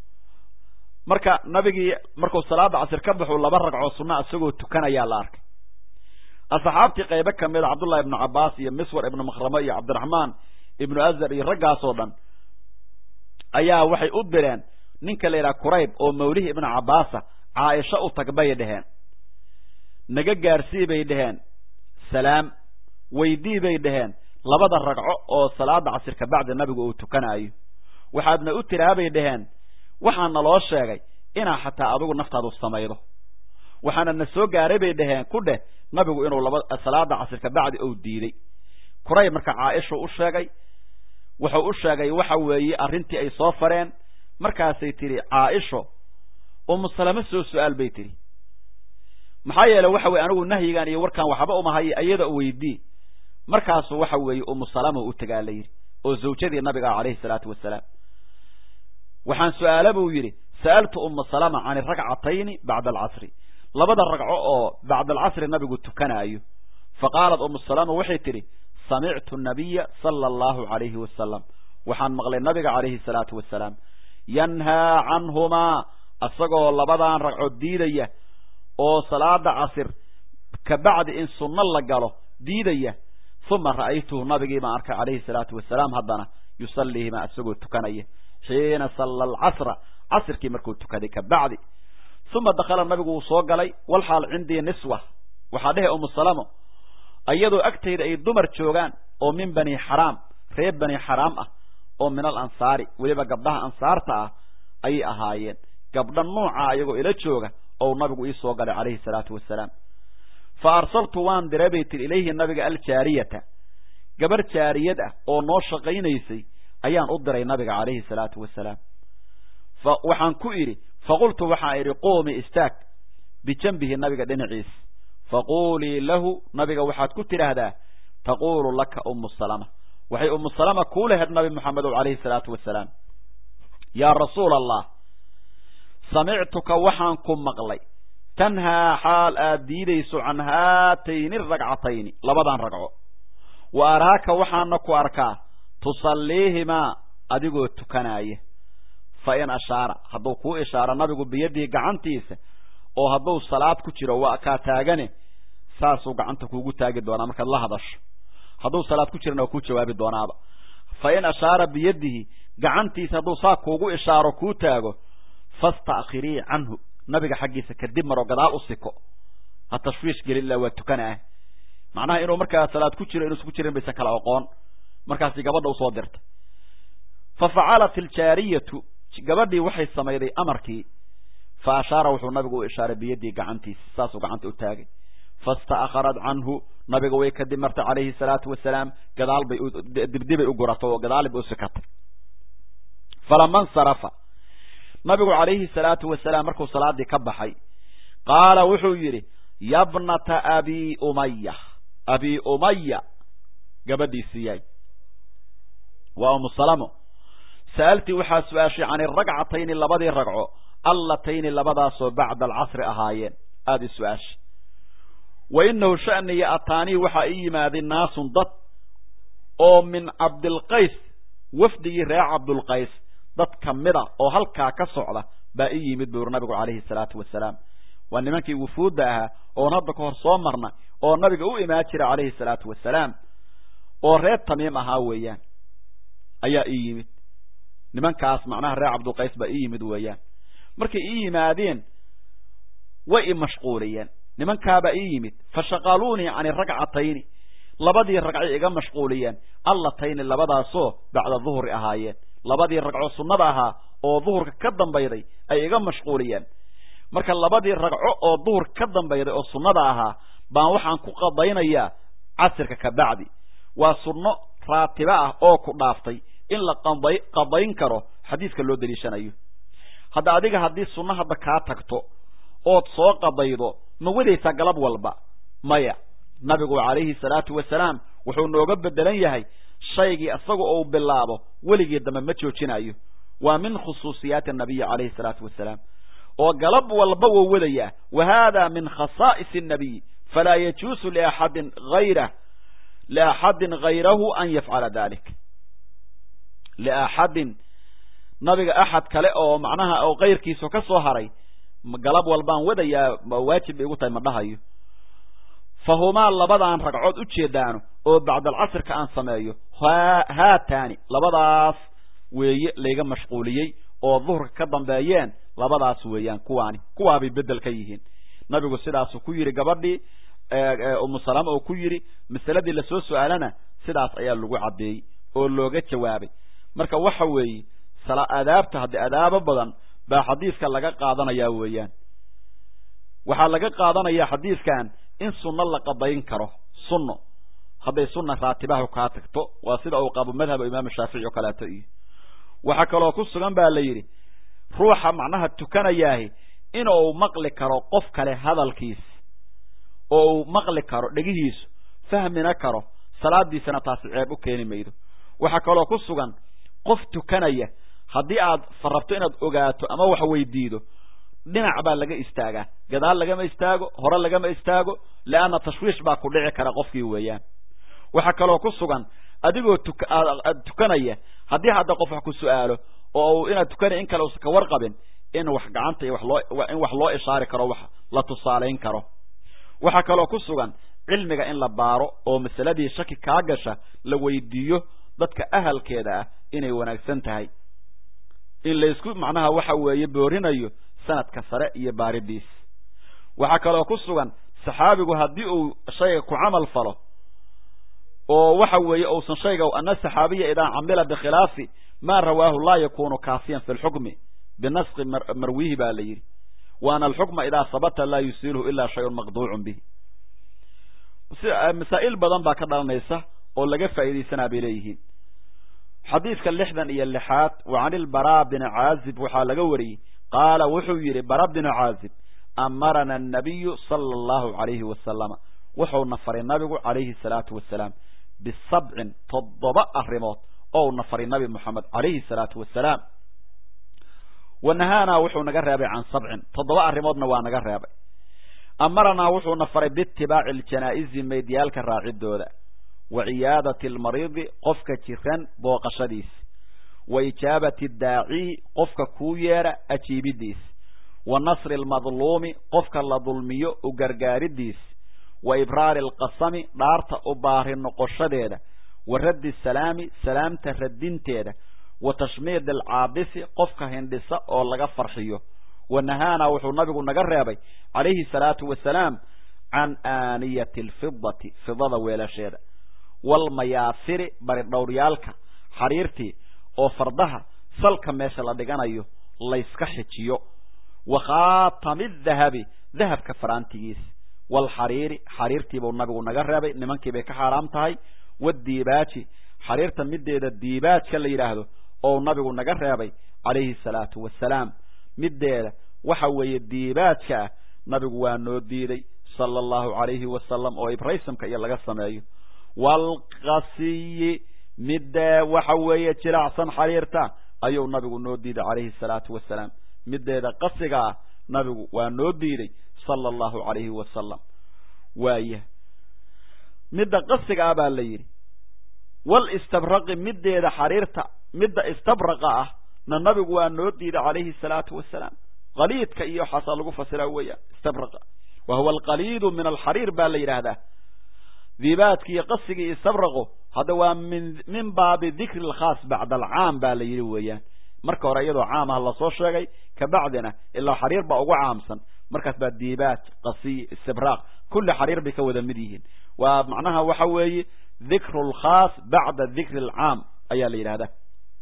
S1: marka nabigii markuu salaada casir ka baxuu laba ragcoo sunna isagoo tukanayaa la arkay asxaabtii qaybo ka mid a cabdullahi ibnu cabbaas iyo miswar ibnu makhramo iyo cabdiraxmaan ibnu azar iyo raggaasoo dhan ayaa waxay u direen ninka la yidhaha kurayb oo mawlihii ibnu cabbaasa caaisha u tag bay dhaheen naga gaarsii bay dhaheen salaam weydii bay dhaheen labada ragco oo salaada casir kabacdi nabigu uu tukanaayo waxaadna u tiraa bay dhaheen waxaana loo sheegay inaa xataa adigu naftaadu samaydo waxaana na soo gaaray bay dhaheen ku dheh nabigu inuu laba salaada casir kabacdi uu diiday kurayb marka caaishuu u sheegay wuxuu u sheegay waxa weeye arrintii ay soo fareen markaasay tidhi caaisho umu salame soo su-aal bay tidhi maxaa yeeley waxa weye anigu nahyigan iyo warkaan waxba umahay iyada weydii markaasu waxa weeye umu salama u tagaa la yidhi oo zawjadii nabiga ah calayhi salaatu wasalaam waxaan su-aala buu yidhi sa'altu uma salama can iragcatayni bacda alcasri labada ragco oo bacda alcasri nabigu tukanaayo fa qaalat umu salama waxay tidhi samictu nabiya sala allahu calayhi wasalam waxaan maqlay nabiga calayhi salaatu wasalaam yanhaa canhumaa isagoo labadan ragco diidaya oo salaada casir kabacdi in sunno la galo diidaya uma ra'aytuhu nabigii baan arkay calayhi salaatu wasalaam haddana yusalliihima isagoo tukanaya xiina salla alcasra casirkii markuu tukaday kabacdi uma dakhala nabigu wuu soo galay walxaal cindii niswa waxaa dhehe umu salamo iyadoo agtayda ay dumar joogaan oo min bani xaraam reer bani xaraam ah oo min al ansaari weliba gabdhaha ansaarta ah ayay ahaayeen gabdha nuuca iyagoo ila jooga ou nabigu ii soo galay calayhi salaatu wasalaam fa arsaltu waan diray bay tiri ilayhi nabiga aljaariyata gabar jaariyad ah oo noo shaqaynaysay ayaan u diray nabiga calayhi salaatu wasalaam fa waxaan ku idhi faqultu waxaan idhi quumi istaag bijanbihi nabiga dhinaciis faquulii lahu nabiga waxaad ku tidhaahdaa taquulu laka umu salama waxay umu salama kuu lahayd nabi moxamedow calayhi salaatu wasalaam yaa rasuula allah samictuka waxaan ku maqlay tanhaa xaal aad diidayso can haatayni ragcatayni labadan ragco wa araaka waxaana ku arkaa tusalliihimaa adigoo tukanaaya fa in ashaara hadduu kuu ishaaro nabigu biyadihi gacantiisa oo hadduu salaad ku jiro waa kaa taagane saasuu gacanta kuugu taagi doonaa markaad la hadasho hadduu salaad ku jirana waa kuu jawaabi doonaaba fa in ashaara biyadihi gacantiisa hadduu saa kuugu ishaaro kuu taago fasta'khirii canhu nabiga xaggiisa kadib maroo gadaal u siko ha tashwiish gelin ilaa waa tukana ah macnaha inuu markaa salaad ku jiro inuusan ku jirin baysan kala oqoon markaasi gabadha usoo dirtay fa facalat iljaariyatu gabadhii waxay samayday amarkii fa ashaara wuxuu nabigu u ishaaray biyadii gacantiisa saasuu gacanta u taagay fasta'kharat canhu nabiga way kadib martay calayhi salaatu wasalaam gadaal bay dibdibay u guratay oo gadaal bay u sikatay falama nsarafa nabigu calayhi salaatu wasalaam markuu salaadii ka baxay qaala wuxuu yidhi yabnata abi umaya abi umaya gabadhiisiiyay waa umu salamo sa'altii waxaa su-aashay can iragcatayni labadii ragco allatayni labadaasoo bacda alcasri ahaayeen aada i su-aashay wa inahu sha'niya ataanii waxaa ii yimaaday naasun dad oo min cabdilqays wafdigii reer cabdulqays dad ka mida oo halkaa ka socda baa ii yimid buu yuri nabigu calayhi salaatu wasalaam waa nimankii wufuudda ahaa oon hadda ka hor soo marna oo nabiga u imaan jira calayhi salaatu wasalaam oo reer tamiim ahaa weeyaan ayaa ii yimid nimankaas macnaha reer cabdulqays baa ii yimid weeyaan markay ii yimaadeen way i mashquuliyeen nimankaabaa ii yimid fa shaqaluunii cani ragcatayni labadii ragcay iga mashquuliyeen allatayni labadaasoo bacda duhri ahaayeen labadii ragco sunnada ahaa oo duhurka ka dambayday ay iga mashquuliyeen marka labadii ragco oo duhur ka dambayday oo sunnada ahaa baan waxaan ku qadaynayaa casirka ka bacdi waa sunno raatibo ah oo ku dhaaftay in la qada qadayn karo xadiiska loo daliishanayo hadda adiga haddii sunno hadda kaa tagto ood soo qadaydo ma wadaysaa galab walba maya nabigu calayhi salaatu wasalaam wuxuu nooga bedelan yahay shaygii isaga uu bilaabo weligii dambe ma joojinayo waa min khusuusiyaati anabiyi calayhi salaatu wasalaam oo galab walba wou wadayaa wa hada min khasaa'is annabiy falaa yajuusu liaxadin hayrah liaxadin hayrahu an yafcala dalik liaxadin nabiga axad kale oo macnaha oo kayrkiisa ka soo haray galab walbaan wadayaa waajib bay igu tahay ma dhahayo fa humaa labadaan ragcood u jeedaano oo bacdalcasrka aan sameeyo haataani labadaas weeye layga mashquuliyey oo duhurka ka dambeeyeen labadaas weeyaan kuwaani kuwaabay bedel ka yihiin nabigu sidaasuu ku yidhi gabadhii umu salama oo ku yidhi masaladii lasoo su-aalana sidaas ayaa lagu caddeeyey oo looga jawaabay marka waxa weeye adaabta haddii adaabo badan baa xadiiska laga qaadanayaa weeyaan waxaa laga qaadanayaa xadiiskan in sunno la qadayn karo sunno hadday sunna raatibaha kaa tagto waa sida uu qabo madhaba imaamu shaafici oo kaleeto iyo waxaa kaloo ku sugan baa la yidhi ruuxa macnaha tukanayaahi inuu maqli karo qof kale hadalkiis oo uu maqli karo dhegihiisu fahmina karo salaadiisana taasi ceeb u keeni maydo waxaa kaloo ku sugan qof tukanaya haddii aad rabto inaad ogaato ama wax weydiido dhinac baa laga istaagaa gadaal lagama istaago hore lagama istaago leanna tashwiish baa ku dhici kara qofkii weeyaan waxaa kaloo ku sugan adigoo tuaad tukanaya haddii hadda qof wax ku su-aalo oo inaad tukanay in kale usan ka warqabin in wax gacanta iyo wax loo in wax loo ishaari karo wax la tusaalayn karo waxaa kaloo ku sugan cilmiga in la baaro oo masaladii shaki kaa gasha la weydiiyo dadka ahalkeeda ah inay wanaagsan tahay in laysku macnaha waxa weeye boorinayo sanadka sare iyo baaridiis waxaa kaloo ku sugan saxaabigu haddii uu shayga ku camal falo oo waxa weeye uusan shayga ana saxaabiya idaa camila bikhilaafi maa rawaahu laa yakunu kaafiyan fi lxukmi binasqi marwihi ba la yidhi waana alxukma idaa sabata laa yusiilhu ilaa shayun maqduucun bihi masaa'il badan baa ka dhalanaysa oo laga faa'iidaysanaa bay leeyihiin xadiidka lixdan iyo lixaad wa can ilbaraa bini caazib waxaa laga wariyey qaala wuxuu yidhi bara binu caazib amarana annabiyu sala allahu calayhi wasalama wuxuuna faray nabigu calayhi salaatu wasalaam bisabcin toddoba arrimood ouna faray nabi moxamed calayhi salaatu wasalaam wa nahaanaa wuxuu naga reebay can sabcin toddoba arrimoodna waa naga reebay amaranaa wuxuuna faray biitibaaci aljanaa'izi meydiyaalka raacidooda wa ciyaadati almariidi qofka jiran booqashadiis wa ijaabati daaciyi qofka kuu yeedha ajiibidiis wa nasri almadluumi qofka la dulmiyo u gargaaridiis wa ibraari alqasami dhaarta u baari noqoshadeeda wa raddi salaami salaamta radinteeda wa tashmiid alcaabisi qofka hindhisa oo laga farxiyo wa nahaanaa wuxuu nabigu naga reebay calayhi salaatu wasalaam can aaniyati alfidati fidada weelasheeda waalmayaasiri baridhowryaalka xariirtii oo fardaha salka meesha la dhiganayo layska xijiyo wa khaatami dahabi dahabka faraantigiis waalxariiri xariirtiibuu nabigu naga reebay nimankii bay ka xaaraam tahay wadiibaaji xariirta mideeda diibaajka la yidhaahdo oo nabigu naga reebay calayhi salaatu wasalaam mideeda waxa weeye diibaajka ah nabigu waa noo diiday sala allahu calayhi wasalam oo ibraysamka iyo laga sameeyo waalqasiyi midee waxa weeye jilacsan xariirta ayuu nabigu noo diiday calayhi salaatu wasalaam mideeda qasiga ah nabigu waa noo diiday sala allahu calayhi wasalam waaya midda qasiga ah baa la yidhi walistabraqi mideeda xariirta midda istabraqa ah na nabigu waa noo diiday calayhi salaatu wasalaam qaliidka iyo waxaasaa lagu fasira weeyaan istabraqa wa huwa alqaliidu min alxariir baa la yidhaahdaa diibaadki iyo qasigii iyo istabraqo hadda waa min min baabi dikri alkhaas bacda alcaam baa la yidhi weeyaan marka hore iyadoo caam ah lasoo sheegay kabacdina ilaa xariir baa ugu caamsan markaas baa diibaaj qasiy istibraaq kulli xariir bay ka wada mid yihiin waa macnaha waxa weeye dikru lkhaas bacda dikri alcaam ayaa la yidhahdaa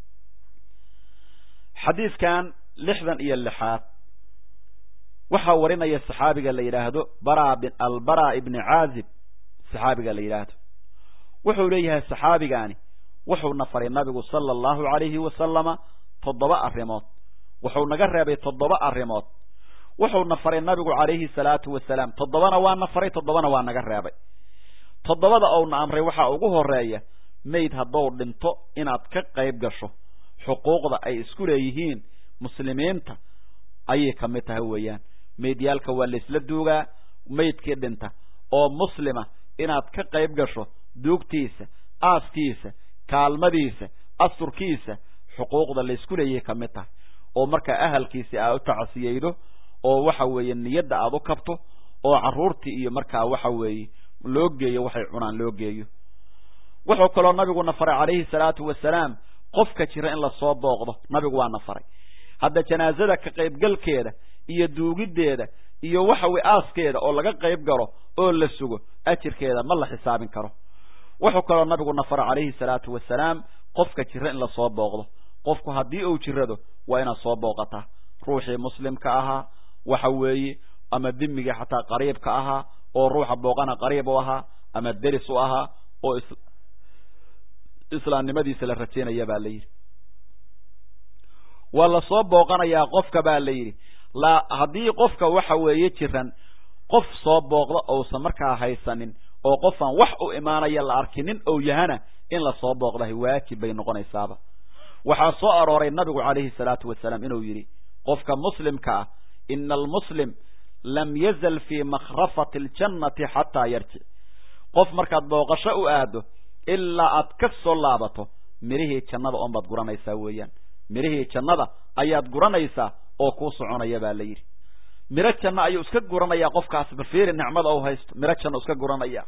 S1: xadiidkan lixdan iyo lixaad waxaa warinaya saxaabiga la yidhaahdo bara albara ibni caazib saxaabiga la yidhaahdo wuxuu leeyahay saxaabigaani wuxuuna faray nabigu sala allahu calayhi wasalama toddoba arrimood wuxuu naga reebay toddoba arrimood wuxuuna faray nabigu calayhi salaatu wasalaam toddobana waana faray toddobana waa naga reebay toddobada ouna amray waxaa ugu horeeya mayd haddou dhinto inaad ka qayb gasho xuquuqda ay isku leeyihiin muslimiinta ayay ka mid tahay weeyaan maydyaalka waa laysla duugaa maydkii dhinta oo muslima inaad ka qayb gasho duugtiisa aaskiisa kaalmadiisa asturkiisa xuquuqda laysku leeyahay ka mid tahay oo markaa ahalkiisi aad u tacsiyeydo oo waxa weeye niyadda aad u kabto oo carruurtii iyo markaa waxa weeye loo geeyo waxay cunaan loo geeyo wuxuu kaloo nabiguna faray calayhi salaatu wasalaam qofka jira in lasoo booqdo nabigu waana faray hadda janaazada ka qaybgalkeeda iyo duugiddeeda iyo waxa weye aaskeeda oo laga qayb galo oo la sugo ajirkeeda ma la xisaabin karo wuxuu kaloo nabiguna faray calayhi salaatu wasalaam qofka jira in lasoo booqdo qofku haddii uu jirado waa inaad soo booqataa ruuxii muslimka ahaa waxa weeye ama dimigii xataa qariibka ahaa oo ruuxa booqana qariib u ahaa ama deris u ahaa oo islaamnimadiisa la rajaynaya baa la yidhi waa lasoo booqanayaa qofka baa la yidhi la haddii qofka waxa weeye jiran qof soo booqdo ousan markaa haysanin oo qofaan wax u imaanaya la arkinin ou yahana in lasoo booqdahay waajib bay noqonaysaaba waxaa soo arooray nabigu calayhi salaatu wasalaam inuu yidhi qofka muslimka ah ina almuslim lam yazal fii makhrafati aljannati xataa yarjic qof markaad booqasho u aado ilaa aad ka soo laabato midhihii jannada oon baad guranaysaa weeyaan midhihii jannada ayaad guranaysaa oo kuu soconaya baa la yidhi miro janno ayuu iska guranayaa qofkaas bafiiri nicmada u haysto miro janno iska guranaya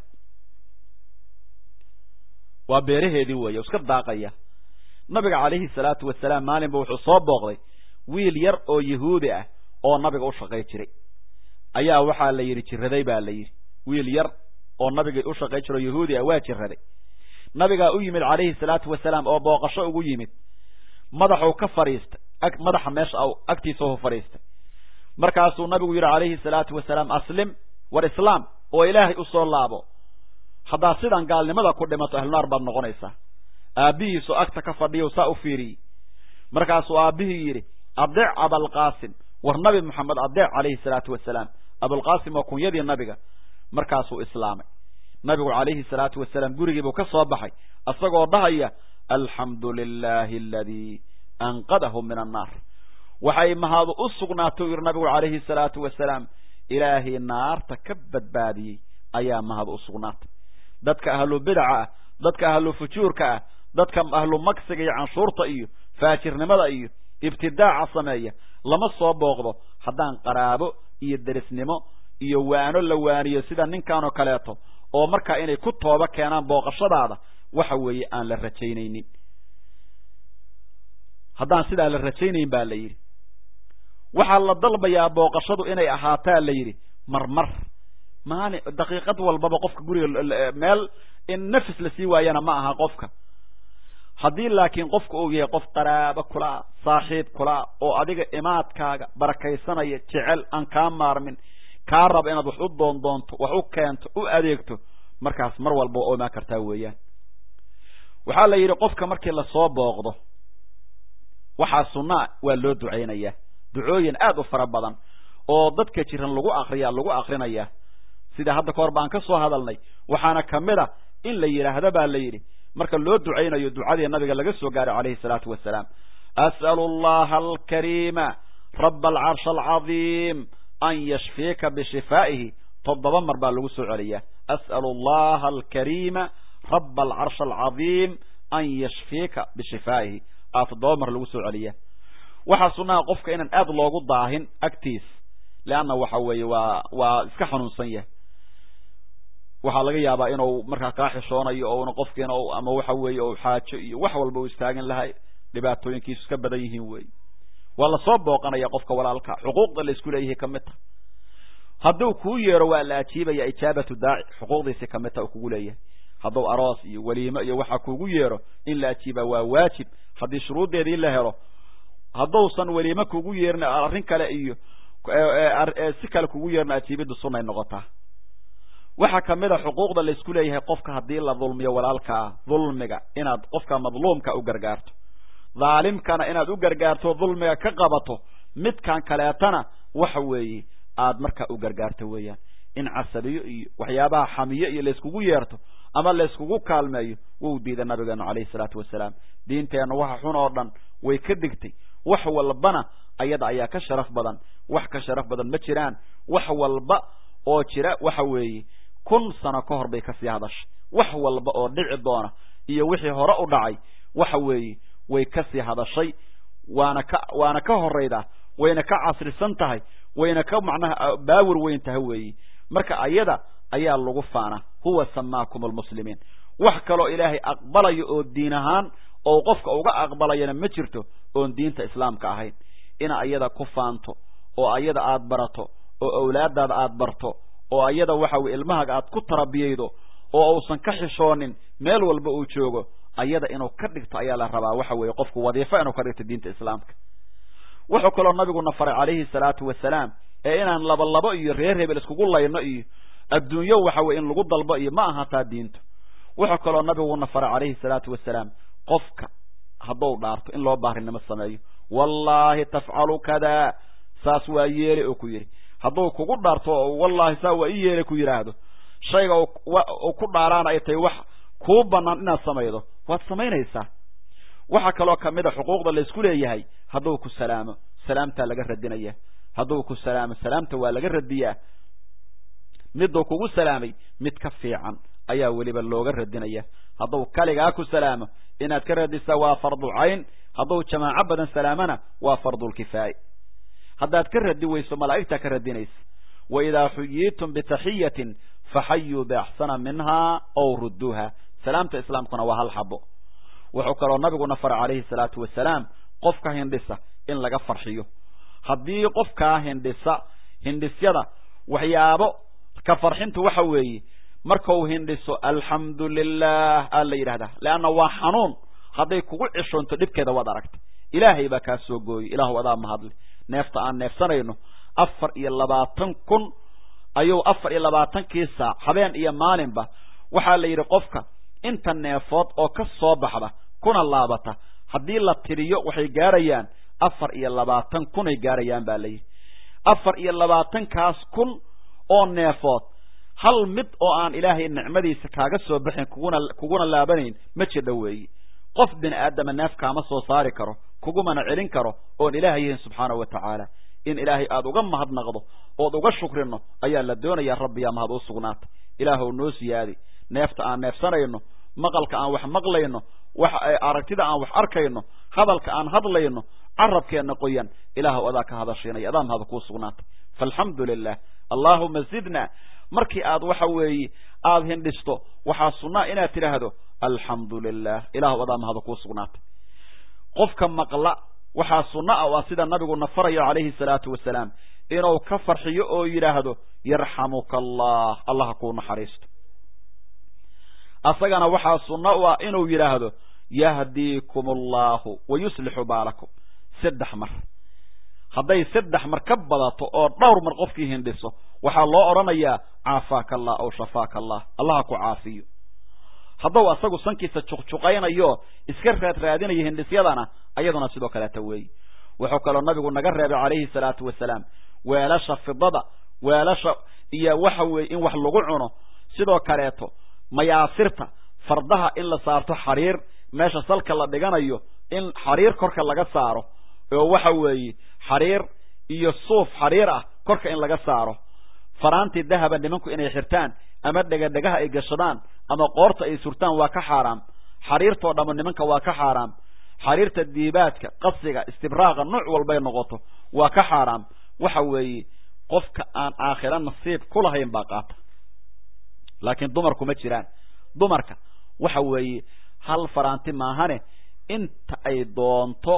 S1: waa beeraheedii weeye iska daaqaya nabiga calayhi salaatu wasalaam maalinba wuxuu soo booqday wiil yar oo yahuudi ah oo nabiga u shaqay jiray ayaa waxaa la yidhi jiraday baa la yidhi wiil yar oo nabiga u shaqay jiro yahuudi ah waa jiraday nabigaa u yimid calayhi salaatu wasalaam oo booqasho ugu yimid madaxuu ka fadhiistay madaxa meesha agtiisa u fadhiistay markaasuu nabigu yidhi calayhi salaatu wasalaam aslim war islaam oo ilaahay usoo laabo haddaad sidan gaalnimada ku dhimato ahlunaar baad noqonaysaa aabbihiisu agta ka fadhiyo saa u fiiriyey markaasuu aabbihii yidhi adeec abalqaasim war nabi moxamed adeec calayhi salaatu wasalaam abulqaasim waa kunyadii nabiga markaasuu islaamay nabigu calayhi salaatu wasalaam gurigiibuu ka soo baxay isagoo dhahaya alxamdu lilaahi aladii anqadahu min annaar waxay mahadu u sugnaatay u yidhi nabigu calayhi salaatu wasalaam ilaahay naarta ka badbaadiyey ayaa mahad u sugnaatay dadka ahlu bidaca ah dadka ahlu fujuurka ah dadka ahlu magsiga iyo canshuurta iyo faajirnimada iyo ibtidaaca sameeya lama soo booqdo haddaan qaraabo iyo derisnimo iyo waano la waaniyo sida ninkanoo kaleeto oo markaa inay ku tooba keenaan booqashadaada waxa weeye aan la rajaynaynin haddaan sidaa la rajaynayn baa la yidhi waxaa la dalbayaa booqashadu inay ahaataa la yidhi marmar maali daqiiqad walbaba qofka guriga meel in nafis la sii waayana ma aha qofka haddii laakiin qofka uu yahay qof qaraabo kulaa saaxiib kulaa oo adiga imaadkaaga barakaysanaya jecel aan kaa maarmin kaa raba inaad wax u doondoonto wax u keento u adeegto markaas mar walba waa imaan kartaa weeyaan waxaa la yidhi qofka markii lasoo booqdo waxaa sunnaa waa loo ducaynayaa ducooyin aad u fara badan oo dadka jiran lagu akriya lagu akrinayaa sida hadda kahor baan ka soo hadalnay waxaana kamid a in la yidhaahdo baa la yidhi marka loo ducaynayo ducadii nabiga laga soo gaaray calayhi salaatu wasalaam as'alu allaha alkariima raba alcarshi alcadiim an yashfiika bishifaa'ihi toddoba mar baa lagu soo celiyaa as'alu allaha alkariima raba alcarshi alcadiim an yashfiika bishifaa'ihi aa toddoba mar lagu soo celiyaa waxaa sunnaha qofka inaan aad loogu daahin agtiis leanna waxa weeye waa waa iska xanuunsan yahay waxaa laga yaabaa inuu markaa kaa xishoonayo ouna qofkiina ama waxa weeye u xaajo iyo wax walba u istaagin lahay dhibaatooyinkiisu iska badan yihiin wey waa lasoo booqanaya qofka walaalka xuquuqda la isku leeyahay kamid ta hadduu kuu yeero waa la ajiibaya ijaabatu daaci xuquuqdiisi kamid ta uu kugu leeyahay hadduu aroos iyo weliimo iyo waxa kugu yeero in la ajiiba waa waajib haddii shuruuddeedii la helo hadduusan weliimo kugu yeerin arrin kale iyo si kale kugu yeerna ajiibiddu sunnay noqotaa waxaa kamid a xuquuqda la isku leeyahay qofka haddii la dulmiyo walaalkaa dulmiga inaad qofka madluumka u gargaarto dhaalimkana inaad u gargaarto dulmiga ka qabato midkan kaleetana waxa weeye aad markaa u gargaarto weeyaan in casabiyo iyo waxyaabaha xamiyo iyo layskugu yeerto ama layskugu kaalmeeyo wuu diida nabigeenu calayhi salaatu wasalaam diinteenna waxa xun oo dhan way ka digtay wax walbana ayada ayaa ka sharaf badan wax ka sharaf badan ma jiraan wax walba oo jira waxa weeye kun sano ka hor bay kasii hadashay wax walba oo dhici doona iyo wixii hore u dhacay waxa weeye way kasii hadashay waana ka waana ka horaydaa wayna ka casrisan tahay wayna ka macnaha baawir weyn tahay weeye marka ayada ayaa lagu faana huwa samaakum almuslimiin wax kaloo ilaahay aqbalayo oo diin ahaan oo qofka uga aqbalayana ma jirto oon diinta islaamka ahayn ina ayada ku faanto oo ayada aad barato oo awlaadaada aad barto oo ayada waxa weye ilmahaaga aad ku tarabiyaydo oo uusan ka xishoonin meel walba uu joogo ayada inuu ka dhigto ayaa la rabaa waxa weeye qofku wadiifo inuu ka dhigto diinta islaamka wuxuu kaloo nabiguna faray calayhi salaatu wasalaam ee inaan laba labo iyo reer hebel iskugu layno iyo adduunyo waxa weye in lagu dalbo iyo ma aha taa diintu wuxuu kaloo nabiguna faray calayhi salaatu wasalaam qofka hadduu dhaarto in loo baarinimo sameeyo wallahi tafcalu kada saas waa yeele oo ku yidhi hadduu kugu dhaarto oo wallahi saa waa i yeele ku yidhaahdo shayga uu ku dhaaraana ay tahay wax kuu banaan inaad samaydo waad samaynaysaa waxaa kaloo kamid a xuquuqda la isku leeyahay hadduu ku salaamo salaamtaa laga radinaya hadduu ku salaamo salaamta waa laga radiyaa miduu kugu salaamay mid ka fiican ayaa weliba looga radinaya hadduu kaligaa ku salaamo inaad ka radisaa waa fardulcayn hadduu jamaaco badan salaamana waa fardulkifaaye haddaad ka radi weyso malaa'igtaa ka radinaysa wa idaa xuyiitum bitaxiyatin faxayuu biaxsana minhaa ow rudduuha salaamta islaamkuna waa hal xabo wuxuu kaloo nabiguna faray calayhi salaatu wasalaam qofka hindhisa in laga farxiyo haddii qofkaa hindhisa hindhisyada waxyaabo ka farxintu waxa weeye markau hindhiso alxamdu lilah aa la yidhahdaa leanna waa xanuun hadday kugu cishoonto dhibkeeda waad aragtay ilaahay baa kaa soo gooyey ilaahu adaa mahadle neefta aan neefsanayno afar iyo labaatan kun ayuu afar iyo labaatankii saac habeen iyo maalinba waxaa la yidhi qofka inta neefood oo ka soo baxda kuna laabata haddii la tiriyo waxay gaarayaan afar iyo labaatan kunay gaarayaan baa la yidhi afar iyo labaatankaas kun oo neefood hal mid oo aan ilaahay nicmadiisa kaaga soo baxin kuguna kuguna laabanayn ma jidha weeye qof bini aadama neef kaama soo saari karo kugumana celin karo oon ilaahay yahin subxaanahu wa tacaala in ilaahay aada uga mahadnaqdo ood uga shukrino ayaa la doonayaa rabbiyaa mahad u sugnaata ilaahw noo siyaadi neefta aan neefsanayno maqalka aan wax maqlayno wax aragtida aan wax arkayno hadalka aan hadlayno carabkeenna qoyan ilaahw adaa ka hadashiinaya adaa mahad kuu sugnaatay faalxamdu lilah allaahuma zidna markii aad waxa weeye aada hindhisto waxaa sunnaa inaad tidhaahdo alxamdu lilah ilaahu adaa mahad kuu sugnaatay qofka maqla waxaa sunno ah waa sida nabigu nafarayo calayhi salaatu wasalaam inuu ka farxiyo oo yidhaahdo yarxamuka allah allaha kuu naxariisto asagana waxaa sunno u ah inuu yidhaahdo yahdiikum allahu wa yuslixu baalakum saddex mar hadday saddex mar ka badato oo dhowr mar qofkii hindhiso waxaa loo odhanayaa caafaaka allah aw shafaaka allah allaha ku caafiyo hadduu asagu sankiisa juqjuqaynayo iska raad raadinayo hindhisyadana ayaduna sidoo kaleeta weeyi wuxuu kaloo nabigu naga reebay calayhi salaatu wasalaam weelasha fidada weelasha iyo waxa weeye in wax lagu cuno sidoo kaleeto mayaasirta fardaha in la saarto xariir meesha salka la dhiganayo in xariir korka laga saaro oo waxa weeye xariir iyo suuf xariir ah korka in laga saaro faraantii dahaba nimanku inay xirtaan ama dhegadhegaha ay gashadaan ama qoorta ay surtaan waa ka xaaraam xariirtoo dhammo nimanka waa ka xaaraam xariirta diibaadka qasiga istibraaqa nuuc walbay noqoto waa ka xaaraam waxa weeye qofka aan aakhira nasiib ku lahayn baa qaata laakiin dumarku ma jiraan dumarka waxa weeye hal faraanti maahane inta ay doonto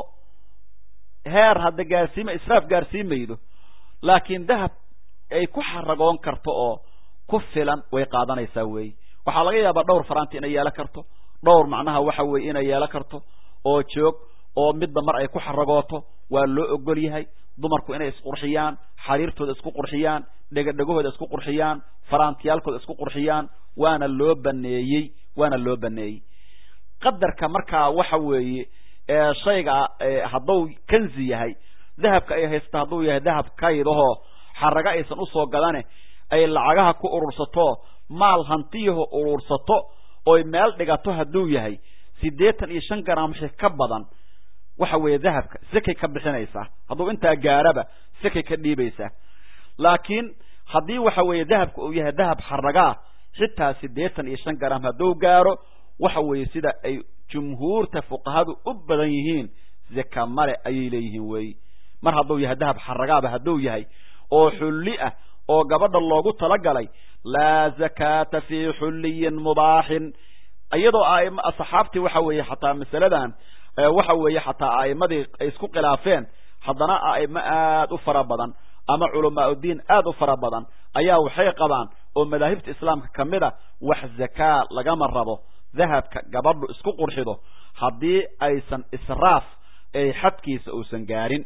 S1: heer hadda gaarsiima israaf gaarsiimaydo laakiin dahab ay ku xaragoon karto oo ku filan way qaadanaysaa weeye waxaa laga yaabaa dhowr faraanti inay yeelan karto dhowr macnaha waxa weeye inay yeelan karto oo joog oo midba mar ay ku xaragooto waa loo ogol yahay dumarku inay isqurxiyaan xariirtooda isku qurxiyaan dhegadhegahooda isku qurxiyaan faraantiyaalkooda isku qurxiyaan waana loo baneeyey waana loo baneeyey qadarka markaa waxa weeye shayga hadduu kanzi yahay dahabka ay haysta hadduu yahay dahab kaydahoo xaraga aysan usoo gadane ay lacagaha ku urursato maal hantiyaho urursato oy meel dhigato hadduu yahay siddeetan iyo shan garam wixii ka badan waxa weeye dahabka sekay ka bixinaysaa hadduu intaa gaaraba sekay ka dhiibaysaa laakiin haddii waxa weeye dahabka uu yahay dahab xaragaa xitaa siddeetan iyo shan garam hadduu gaaro waxa weeye sida ay jumhuurta fuqahadu u badan yihiin zeka male ayay leeyihiin weeye mar hadduu yahay dahab xaragaaba hadduu yahay oo xulli ah oo gabadha loogu talagalay laa zakaata fii xulliyin mubaaxin iyadoo aima saxaabtii waxa weeye xataa masaladan waxa weeye xataa a'imadii ay isku khilaafeen haddana a'imo aad u fara badan ama culamaa udiin aad u fara badan ayaa waxay qabaan oo madaahibta islaamka ka mid a wax zakaa lagama rabo dahabka gabadhu isku qurxido haddii aysan israaf ay xadkiisa uusan gaarin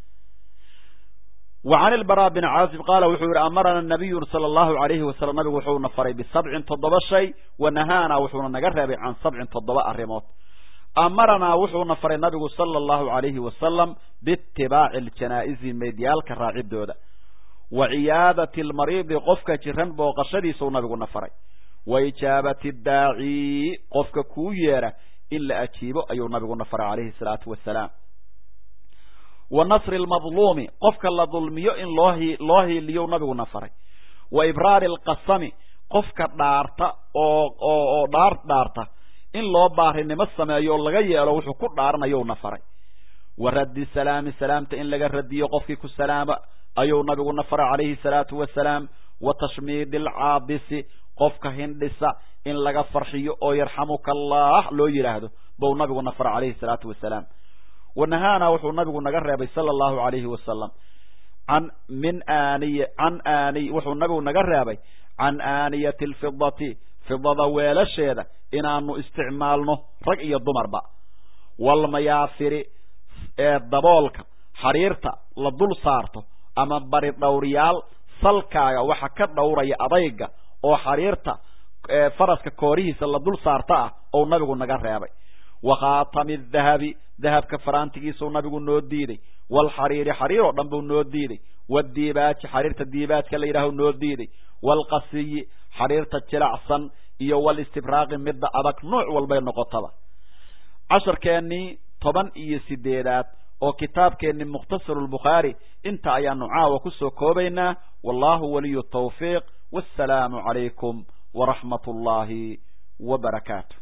S1: وعن البراء بن عازب قال وxuu yihi أمرنا النبي صلى الله عليه وسلم نبgu wuxuuna faray بسبع تoddoba shay ونهاana wuxuuna naga reebay can سبع toddoba arimood أمرnaa wuxuuna faray nabigu صلى الله عليه وسلم باتباع الجناaئزi meedyaalka raacidooda وعiyaadaة المريض qofka jiran booqashadiisuu nabiguna faray وإجاabaة الdاacي qofka kuu yeera in la ajiibo ayuu nabiguna faray عليه الصلاaةu وaسلام wa nasri almadluumi qofka la dulmiyo in loo loo hiiliyo nabiguna faray wa ibraari alqasami qofka dhaarta oo oo oo dhaar dhaarta in loo baarinimo sameeyo oo laga yeelo wuxuu ku dhaaranayowna faray wa raddi salaami salaamta in laga radiyo qofkii ku salaama ayuu nabiguna faray calayhi salaatu wasalaam wa tashmiidi alcaabisi qofka hindhisa in laga farxiyo oo yarxamuka allah loo yidhaahdo bou nabiguna faray calayhi salaatu wasalaam wanahaana wuxuu nabigu naga reebay sala allahu calayhi wasalam can min aaniy can aaniy wuxuu nabigu naga reebay can aaniyati alfidati fidada weelasheeda inaanu isticmaalno rag iyo dumarba walmayaafiri ee daboolka xariirta la dul saarto ama bari dhowriyaal salkaaga waxa ka dhowraya adayga oo xariirta faraska koorihiisa la dul saarta ah ou nabigu naga reebay wa khaatami dahabi dahabka faraantigiisuu nabigu noo diiday waalxariiri xariir oo dhan buu noo diiday wadiibaaji xariirta diibaajka la yidhaahu noo diiday waalqasiyi xariirta jilacsan iyo walistibraaqi midda adag nooc walbay noqotaba casharkeennii toban iyo sideedaad oo kitaabkeennii mukhtasaru lbukhaari inta ayaanu caawa kusoo koobaynaa wallahu waliyu tawfiiq wassalaamu calaykum waraxmat ullaahi wa barakaatu